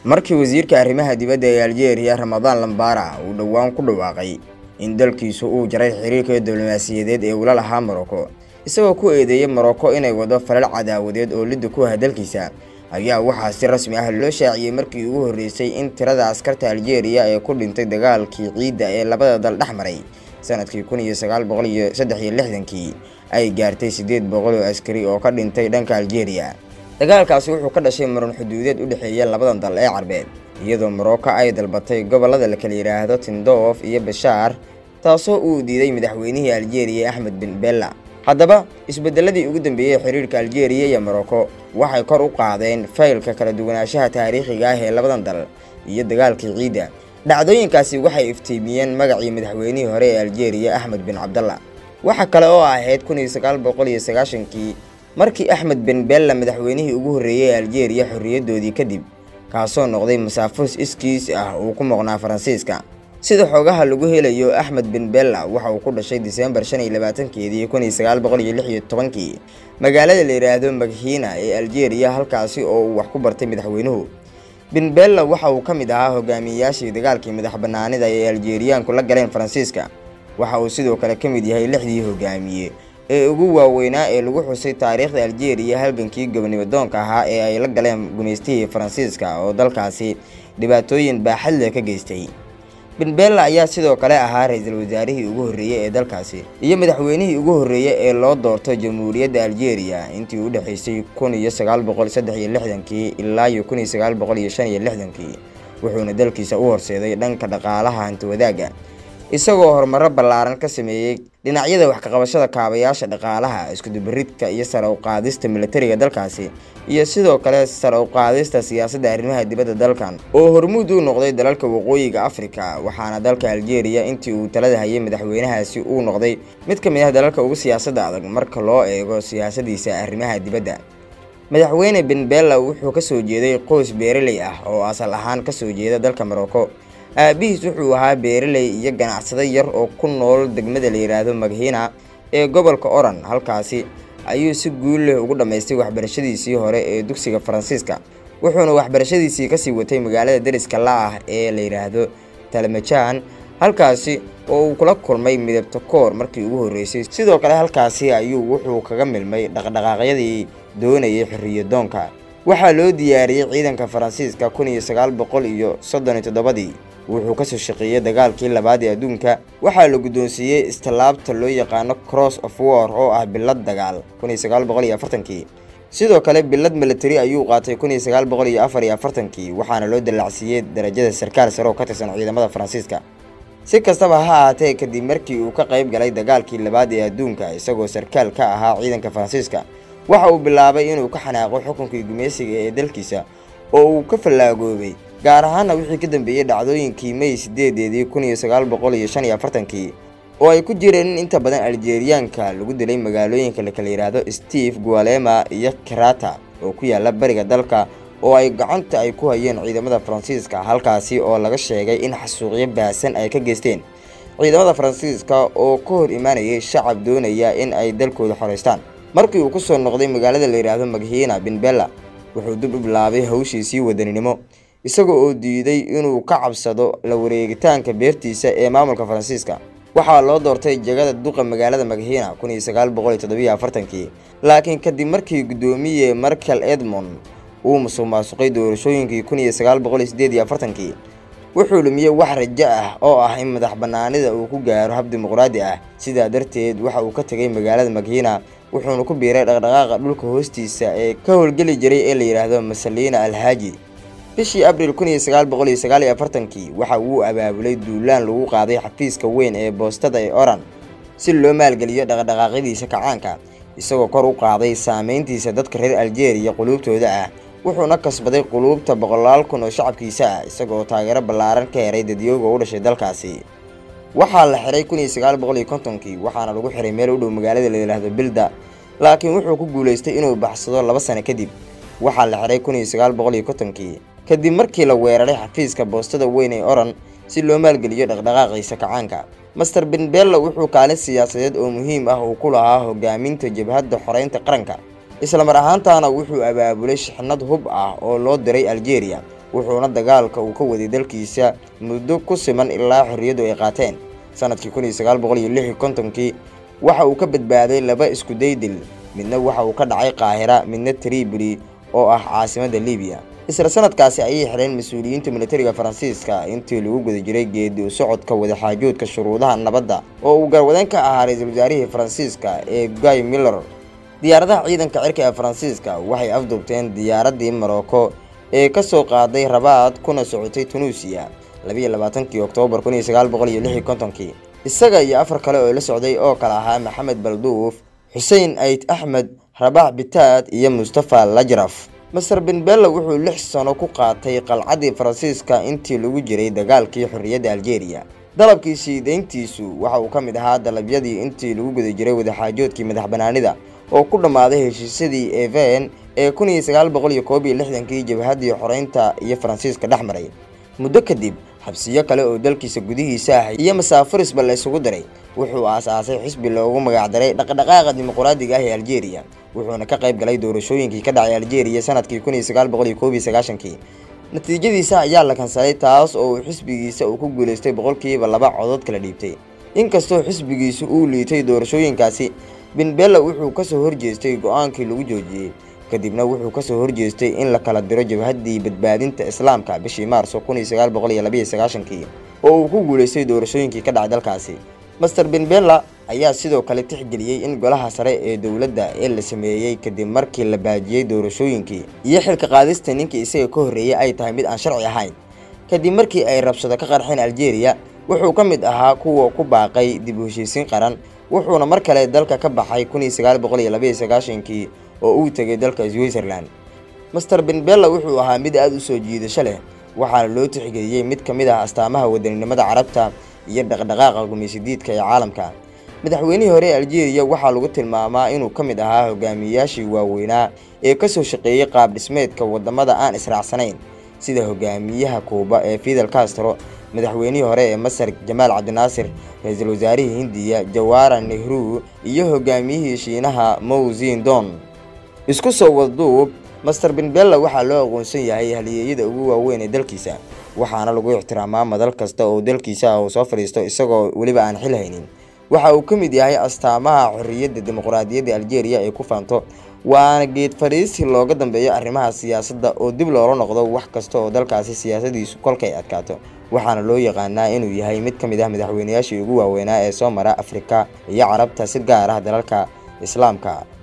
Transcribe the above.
markii wasiirka arrimaha dibadda ee aljeeriya ramadaan lambara uu dhowaan ku dhawaaqay in dalkiisu uu jaray xiriirka diblomaasiyadeed ee ula lahaa morocco isagoo ku eedeeyay morocco inay wado falal cadaawadeed oo lidda ku ah dalkiisa ayaa waxaa si rasmi ah loo shaaciyey markii ugu horreysay in tirada askarta aljeeriya ee ku dhintay dagaalkii ciidda ee labada dal dhex maray sanadkii kun iyo sagaal boqol iyo saddex iyo lixdankii ay gaartay siddeed boqol oo askari oo ka dhintay dhanka aljeeriya dagaalkaasi wuxuu ka dhashay muran xuduudeed u dhexeeya labadan dal ee carbeed iyadoo morocco ay dalbatay gobollada la kala yidhaahdo tindoof iyo bashaar taasoo uu diiday madaxweynihii aljeeriya axmed bin bella haddaba isbedeladii ugu dambeeyey xiriirka aljeeriya iyo morocco waxay kor u qaadeen faylka kala duwanaanshaha taariikhiga ah ee labadan dal iyo dagaalkii ciidda dhacdooyinkaasi waxay iftiimiyeen magacii madaxweynihii hore ee aljeeriya axmed bin cabdalla waxa kale oo ahayd kun iyo sagaal boqol iyo sagaashankii markii axmed bin bella madaxweynihii ugu horreeyey ee aljeeriya xorriyadoodii kadib kaasoo noqday masaafos iskiis ah uu ku maqnaa faransiiska sida xoogaha lagu helayo axmed bin bella waxa uu ku dhashay diseembar shan iyo labaatankeedii kun iyo sagaal boqol iyo lix iyo tobankii magaalada la yidhaahdo maghiina ee aljeeriya halkaasi oo uu wax ku bartay madaxweynuhu bin bella waxa uu ka mid ahaa hogaamiyeyaashii dagaalkii madax bannaanida ee aljeeriyaanku la galeen faransiiska waxa uu sidoo kale ka mid yahay lixdii hogaamiye ee ugu waaweynaa ee lagu xusay taariikhda aljeeriya halgankii gobonimadoonka ahaa ee ay la galeen gumaystihii faransiiska oo dalkaasi dhibaatooyin baaxad leh ka geystay bin bella ayaa sidoo kale ahaa ra-iisul wasaarihii ugu horreeyey ee dalkaasi iyo madaxweynihii ugu horreeyey ee loo doorto jamhuuriyadda aljeeriya intii u dhexaysay kun iyo sagaal boqol saddex iyo lixdankii ilaa iyo kun iyo sagaal boqol iyo shan iyo lixdankii wuxuuna dalkiisa u horseeday dhanka dhaqaalaha hantiwadaagga isagoo horumaro ballaaran ka sameeyey dhinacyada wax kaqabashada kaabayaasha dhaqaalaha iskudubaridka iyo sare u qaadista militariga dalkaasi iyo sidoo kale sare u qaadista siyaasadda arrimaha dibadda dalkan oo hormuud u noqday dalalka waqooyiga afrika waxaana dalka aljeeriya intii uu talada hayay madaxweynahaasi uu noqday mid ka mid ah dalalka ugu siyaasadda adag marka loo eego siyaasadiisa arrimaha dibadda madaxweyne ben bella wuxuu kasoo jeeday qoys beeraley ah oo asal ahaan kasoo jeeda dalka morocco aabihiis wuxuu ahaa beeraley iyo ganacsado yar oo ku nool degmada la yidhaahdo maghiina ee gobolka oran halkaasi ayuu si guul leh ugu dhammaystay waxbarashadiisii hore ee dugsiga faransiiska wuxuuna waxbarashadiisii kasii watay magaalada deriska la ah ee la yidhaahdo talmajaan halkaasi oo uu kula kulmay midabta koor markii ugu horreysay sidoo kale halkaasi ayuu wuxuu kaga milmay dhaqdhaqaaqyadii doonayay xorriyadoonka waxaa loo diyaariyey ciidanka faransiiska kun iyo sagaal boqol iyo soddon iyo toddobadii wuxuu kasoo shaqeeyey dagaalkii labaad ee adduunka waxaa la guddoonsiiyey istilaabta loo yaqaano cross of war oo ah bilad dagaal kun iyo sagaal boqol iyo afartankii sidoo kale bilad military ayuu qaatay kun iyo sagaal boqol iyo afar iyo afartankii waxaana loo dallacsiiyey darajada sarkaal sare oo ka tirsan ciidamada faransiiska si kastaba ha ahaatee kadib markii uu ka qayb galay dagaalkii labaad ee adduunka isagoo sarkaal ka ahaa ciidanka faransiiska waxa uu bilaabay inuu ka xanaaqo xukunkii gumaysiga ee dalkiisa oo uu ka fallaagoobay gaar ahaana wixii ka dambeeyey dhacdooyinkii may sideedeedii kun iyo sagaal boqol iyo shan iyo afartankii oo ay ku jireen in inta badan aljeeriyaanka lagu dilay magaalooyinka la kala yidhaahdo steve gualema iyo karata oo ku yaala bariga dalka oo ay gacanta ay ku hayeen ciidamada faransiiska halkaasi oo laga sheegay in xasuuqyo baasan ay ka geysteen ciidamada faransiiska oo ka hor imaanayay shacab doonaya in ay dalkooda xoreystaan markii uu kusoo noqday magaalada la yidhaahdo maghiina bin bella wuxuu dib u bilaabay hawshiisii wadaninimo isaga oo diiday inuu ka cabsado la wareegitaanka beertiisa ee maamulka faransiiska waxaa loo doortay jegada duqa magaalada maghiina kun iyo sagaal boqol iyo toddobiyo afartankii laakiin kadib markii guddoomiye markel edmond uu musuq maasuqay doorashooyinkii kun iyo sagaal boqol iyo sideed iyo afartankii wuxuu lumiyey wax rajo ah oo ah in madax bannaanida uu ku gaaro hab dimuqraadi ah sidaa darteed waxa uu ka tegay magaalada maghiina wuxuuna ku biiray dhaqdhaqaaqa dhulka hoostiisa ee ka howlgeli jiray ee la yidhaahdo masaliina alhaaji bishii abril kun iyo sagaal boqol iyo sagaal iyo afartankii waxa uu abaabulay duulaan lagu qaaday xafiiska weyn ee boostada ee oran si loo maalgeliyo dhaqdhaqaaqyadiisa kacaanka isagoo kor u qaaday saameyntiisa dadka reer aljeeriya quluubtooda ah wuxuuna kasbaday quluubta boqolaal kun oo shacabkiisa ah isagoo taageero ballaaran ka heray dadyooga u dhashay dalkaasi waxaa la xiray kun iyo sagaal boqol iyo kontonkii waxaana lagu xiray meel u dhow magaalada la yidhaahdo bilda laakiin wuxuu ku guulaystay inuu baxsado laba sano kadib waxaa la xiray kun iyo sagaal boqol iyo kontonkii kadib markii la weeraray xafiiska boostada weyn ee oran si loo maalgeliyo dhaqdhaqaaqiisa kacaanka master ben bella wuxuu kaalin siyaasadeed oo muhiim ah uu ku lahaa hogaaminta jabhadda xoreynta qaranka islamar ahaantaana wuxuu abaabulay shixnad hub ah oo loo diray aljeeriya wuxuuna dagaalka uu ka waday dalkiisa muddo ku siman ilaa xorriyaddu ay qaateen sanadkii kun iyo sagaal boqol iyo lix iyo kontonkii waxa uu ka badbaaday laba iskuday dil midna waxa uu ka dhacay qaahira midna tribuli oo ah caasimadda libiya isla sanadkaasi ayay xidheen mas-uuliyiinta militariga faransiiska intii lagu guda jiray geedi u socodka wadaxaajoodka shuruudaha nabadda oo uu garwadeen ka ahaa ra-iisul wasaarihii faransiiska ee guy miller diyaaradaha ciidanka cirka ee faransiiska waxay afduubteen diyaaraddii morocco ee ka soo qaaday rabaad kuna socotay tunuusiya labiiyo labaatankii oktoobar kun iyo sagaal boqol iyo lix iyo kontonkii isaga iyo afar kale oo la socday oo kale ahaa maxamed balduuf xuseen ayd axmed rabax bitaad iyo mustafa lajraf master benbella wuxuu lix sano ku qaatay qalcaddii faransiiska intii lagu jiray dagaalkii xorriyadda aljeeriya dalabkiisii deyntiisu waxa uu ka mid ahaa dalabyadii intii lagu guda jiray wadaxaajoodkii madax banaanida oo ku dhammaaday heshiisyadii even ee kun iyo sagaal boqol iyo koob iyo lixdankii jabhaddii xoreynta iyo faransiiska dhex maray muddo kadib xabsiyo kale oo dalkiisa gudihiisa ah iyo masaafurisba la isugu daray wuxuu aas-aasay xisbi loogu magacdaray dhaqdhaqaaqa dimuqraadiga ah ee aljeeriya wuxuuna ka qayb galay doorashooyinkii ka dhacay aljeeriya sanadkii kun iyo sagaal boqol iyo koob iyo sagaashankii natiijadiisa ayaa la kansalay taas oo uu xisbigiisa uu ku guulaystay boqolkiiba laba codod kala dhiibtay inkastoo xisbigiisu uu liitay doorashooyinkaasi benbella wuxuu kasoo horjeestay go-aankii lagu joojiyey kadibna wuxuu kasoo horjeestay in la kala diro jabhaddii badbaadinta islaamka bishii maarso kun iyo sagaal boqol iyo labaiyo sagaashankii oo uu ku guulaystay doorashooyinkii ka dhacay dalkaasi master benbella ayaa sidoo kale tixgeliyey in golaha sare ee dowladda ee la sameeyey kadib markii la baajiyey doorashooyinkii iyo xilka qaadista ninkii isaga ka horreeyey ay tahay mid aan sharci ahayn kadib markii ay rabshado ka qarxeen aljeeriya wuxuu ka mid ahaa kuwa ku baaqay dib u heshiisiin qaran wuxuuna mar kale dalka ka baxay kun iyo sagaal boqol iyo labaiyo sagaashankii oo uu tegay dalka switzerland master benbella wuxuu ahaa mid aada u soo jiidasho leh waxaana loo tixgeliyey mid ka mid ah astaamaha wadaninimada carabta iyo dhaqdhaqaaqa gumaysidiidka ee caalamka madaxweynihii hore ee aljeeriya waxaa lagu tilmaamaa inuu ka mid ahaa hogaamiyayaashii waaweynaa ee kasoo shaqeeyey qaab dhismeedka wadamada aan israacsanayn sida hogaamiyaha kuuba ee fidel castro madaxweynihii hore ee masar jamaal cabdinaasir ra-iisul wasaarihii hindiya jawara nehru iyo hogaamiyihii shiinaha mow zindon isku soo wadduub master benbella waxaa loo aqoonsan yahay haliyeeyada ugu waaweyn ee dalkiisa waxaana lagu ixtiraamaa madal kasta oo dalkiisa ah uu soo fadhiisto isagoo weliba aan xil haynin waxa uu ka mid yahay astaamaha xorriyadda dimuqraadiyadda aljeeriya ay ku faanto waana geed fadhiisi looga dambeeyo arrimaha siyaasadda oo dib loola noqdo wax kasta oo dalkaasi siyaasadiisu kolkay adkaato waxaana loo yaqaanaa inuu yahay mid ka mid ah madaxweynayaashii ugu waaweynaa ee soo mara afrika iyo carabta si gaar ah dalalka islaamka